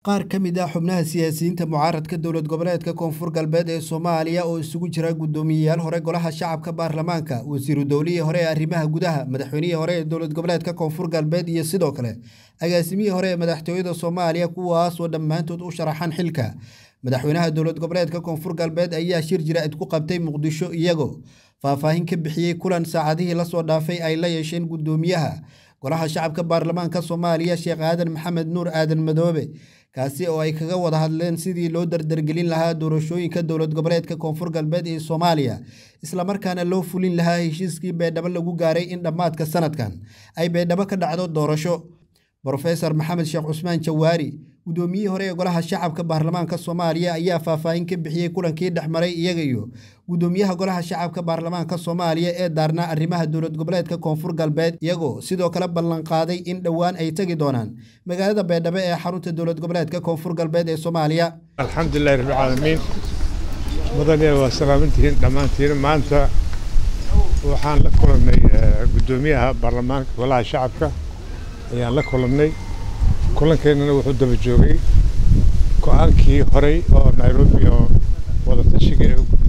qaar ka mid ah xubnaha siyaasiyiinta mucaaradka dowlad goboleedka koonfur galbeed ee soomaaliya oo isugu jira guddoomiyeyaal hore golaha shacabka baarlamaanka wasiiru dowlihii hore ee arrimaha gudaha madaxweynihii hore ee dowlad goboleedka koonfur galbeed iyo sidoo kale agaasimihii hore ee madaxtooyada soomaaliya kuwaas oo dhammaantood u sharaxan xilka madaxweynaha dowlad goboleedka koonfur galbeed ayaa shir jira-id ku qabtay muqdisho iyagoo faahfaahin ka bixiyey kulan saacadihii lasoo dhaafay ay la yeesheen guddoomiyaha golaha shacabka baarlamaanka soomaaliya sheekh aadan maxamed nuur aadan madoobe kaasi oo ay kaga wada hadleen sidii loo dardargelin lahaa doorashooyinka dowlad goboleedka koonfur galbeed ee soomaaliya islamarkaana loo fulin lahaa heshiiskii beedhabo lagu gaaray in dhammaadka sanadkan ay beedhabo ka dhacdo doorasho brofesor maxamed sheekh cusmaan jawaari guddoomiyihii hore ee golaha shacabka baarlamaanka soomaaliya ayaa faahfaahin ka bixiyey kulankii dhex maray iyaga iyo guddoomiyaha golaha shacabka baarlamaanka soomaaliya ee daarnaa arrimaha dowlad goboleedka koonfur galbeed iyagoo sidoo kale ballanqaaday in dhowaan ay tegi doonaan magaalada beedhabo ee xarunta dowlad goboleedka koonfur galbeed ee soomaaliya alxamdulilahi rabbilcaalamiin mudane waa salaamantihiin dhammaantiin maanta waxaan la kulannay guddoomiyaha baarlamaanka golaha shacabka ayaan la kulannay kulankeenana wuxuu daba joogay go-aankii horey oo nairobi oo wadatashiga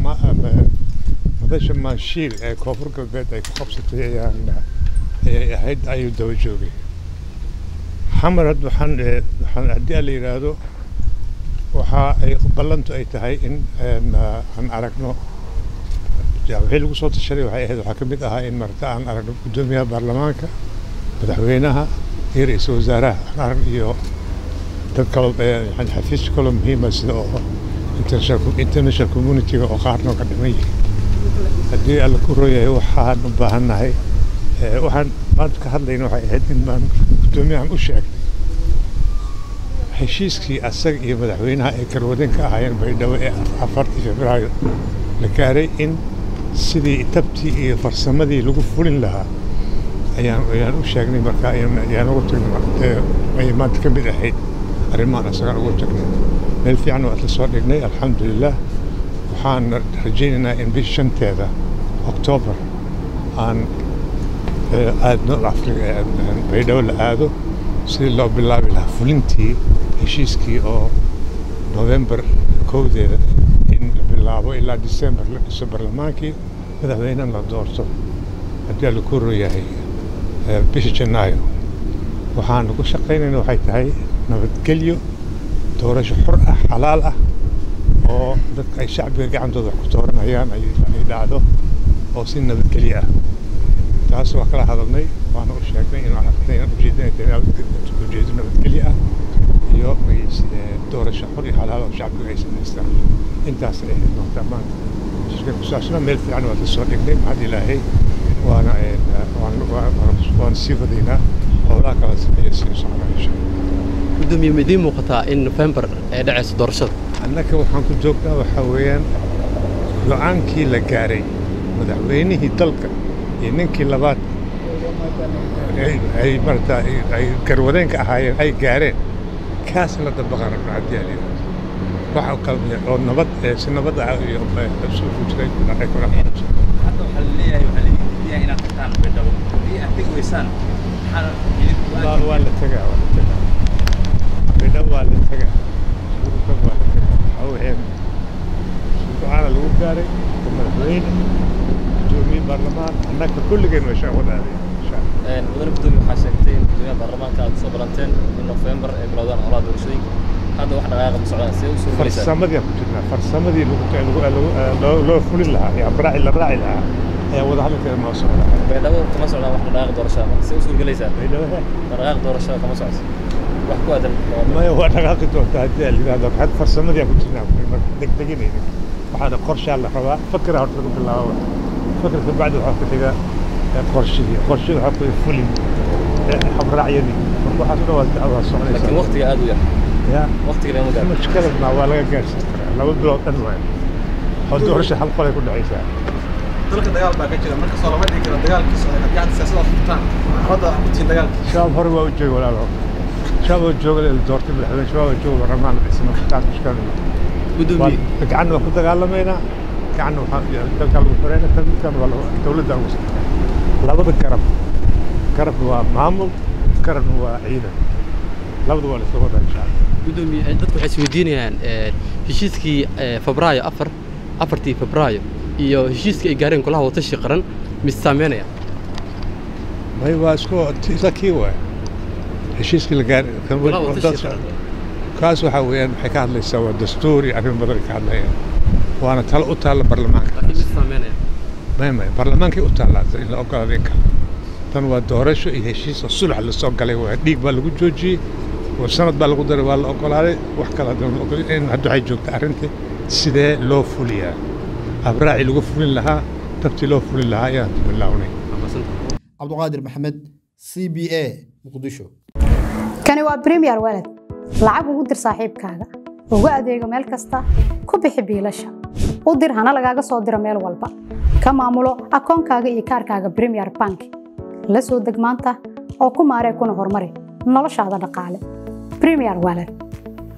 madasha maanshiil ee koonfur galbeed ay ku qabsatay ayaan ayay ahayd ayuu daba joogay xamar had waxaan waxaan haddii la yidhaahdo waxa ay ballantu ay tahay in aan aragno wixii lagu soo tashaday waxay ahayd waxaa ka mid ahaa in marta aan aragno guddoomiyaha baarlamaanka madaxweynaha iyo ra-iisul wasaaraha aan arag iyo dad kaloo xafiis kaloo muhiima sida oo international communitiga oo qaarna ka dhiman yihiin haddii alla ku rooyahay waxaan u baahannahay waxaan maanta ka hadlayna waxay ahayd in baan guddoomiyahan u sheegnay heshiiskii asaga iyo madaxweynaha ay karwadeen ka ahaayeen baydhabo ee afartii februaayo la gaaray in sidii tabtii iyo farsamadii lagu fulin lahaa ayaan ayaan u sheegnay marka ayaan ugu tagnay ay maanta ka mid ahayd arrimahan asagaan ugu tagnay meel fiican waa isla soo dhignay alxamdulilah waxaan rajaynaynaa in bish shanteeda oktoobar aan aadno baydhabo la aado sidii loo bilaabi lahaa fulintii heshiiskii oo novembar kowdeeda in la bilaabo ilaa december la dhiso barlamaankii madaxweynena la doorto haddii alla ku rooyahay bisha janaayo waxaan ugu shaqaynayna waxay tahay nabadgelyo doorasho xor ah xalaal ah oo dadka ay shacbiga gacantooda wax ku dooranayaan ay dhacdo oo si nabadgelyo ah taas waa kala hadalnay waana u sheegnay inaan ujeedo nabadgelyo ah iyo doorasho xor iyo xalaal oo shacbiga ay samaystaan intaas ay ahayd noqota maanta shirka kusaabsana meel fiican waa la soo dhignay maxad ilaahay waana waan sii wadaynaa howlaha kala sameeya sii socnaa insha gudoomiye ma idiin muuqataa in nofembar ay dhacayso doorashada annaka waxaan ku joognaa waxaa weeyaan go-aankii la gaaray madaxweynihii dalka iyo ninkii labaad ay marata ay garwadeenka ahaayeen ay gaareen kaas la dabaqan rabna haddii aan yidhahdo waxa kale oo nabad si nabad ah iyo soo fujiray ay kula hadda waxaa la leeyahay waxaa la diidayaa inaad tagtaan beedhabo haddii aad tegi weysaan waa la tegaa waa la tegaa beedhabo waa la tegaa surukan waa la tegaa waxaa weyaan go-aana lagu gaaray madaxweyne gudoomiye baarlamaan annaka kulligeen waa shaa wadaaday mudane gudoomiye waxaa sheegtay in gudoomiyaha baarlamaanka aad usoo balanteen in nofembar ay bilowdaan howlaha doorashooyinka hadda wax dhaqaaqa ma socdaan see usoo farsamadii ku jirnaa farsamadii loo fulin lahaa ee abraaci la raaci lahaa ayaa wada hadalkeeda noo socda baydhabo kama socdaan wax dhaqaaqa doorashada marka see u suurgelaysaa baydhabo dhaqaaqa doorashada kama socdo wax ku aadan maya waa dhaqaaqi doontaa haddii aan yidhahdo had farsamadii aan ku jirnaa marka degdeginayna waxaana qorshaa la rabaa fakra horta lagu bilaabo fakrka bacdi waxaa ku xiga qorshihii qorshihii waxaa ku fulin habraacyadii marka waxaas dhan waa dacwaa soconaysa laakiin waqtiga aad u yar ya waqtiga lama gaaro mushkilad ma waa laga gaarsiin karaa laba bilood dhan waay oo doorasho hal qolay ku dhacaysaa dalka dagaal baa ka jira marka soo lama dhigi karo dagaalkiisa ay haddii aad siyaasada furtaan hadda ku tihiin dagaalka shabaab hore waa u jooga walaalo shabaab oo jooga la doortay madaxweyne shabaab oo jooga barlamaan la dhisay marka taas mushkilad ma gudoomiye gacanna waa ku dagaalamaynaa gacanna waxaa dalkaa lagu xoreyna tan midkan waa dowladda ugu labada garab garabna waa maamul garabna waa ciidan labada waa la isla wadaa insha allah gudoomiye dadku waxay isweydiinayaan heshiiskii febraayo afar afartii febraayo iyo heshiiskii ay gaareen golaha watashi qaran mis saameynaya may waa isku isla kii waay heshiiskii la gaaray Golaha watashi qaran. kaas waxaa weeyaan waxay ka hadlaysaa waa dastuuri arrin badan ay ka hadlayaan waana talo u taalla baarlamaanka laakiin mis saameynaya may may baarlamaankay u taallaa in la ogolaado in kale tan waa doorasho iyo heshiis oo sulx la soo galay waa dhiig baa lagu joojiyey oo sanad baa lagu daray waa la ogolaaday wax kale haddana la ogolay in hadda waxay joogtaa arrintii sidee loo fuliyaa abraacii lagu fulin lahaa tabtii loo fulin lahaa ayaan bilownay cabduqaadir maxamed c b a muqdisho kani waa premier walad lacag ugu dir saaxiibkaaga ugu adeego meel kasta ku bixi biilasha u dir hana lagaaga soo diro meel walba ka maamulo akoonkaaga iyo kaarkaaga premier bank la soo deg maanta oo ku maaree kuna horumari noloshaada dhaqaale premier walad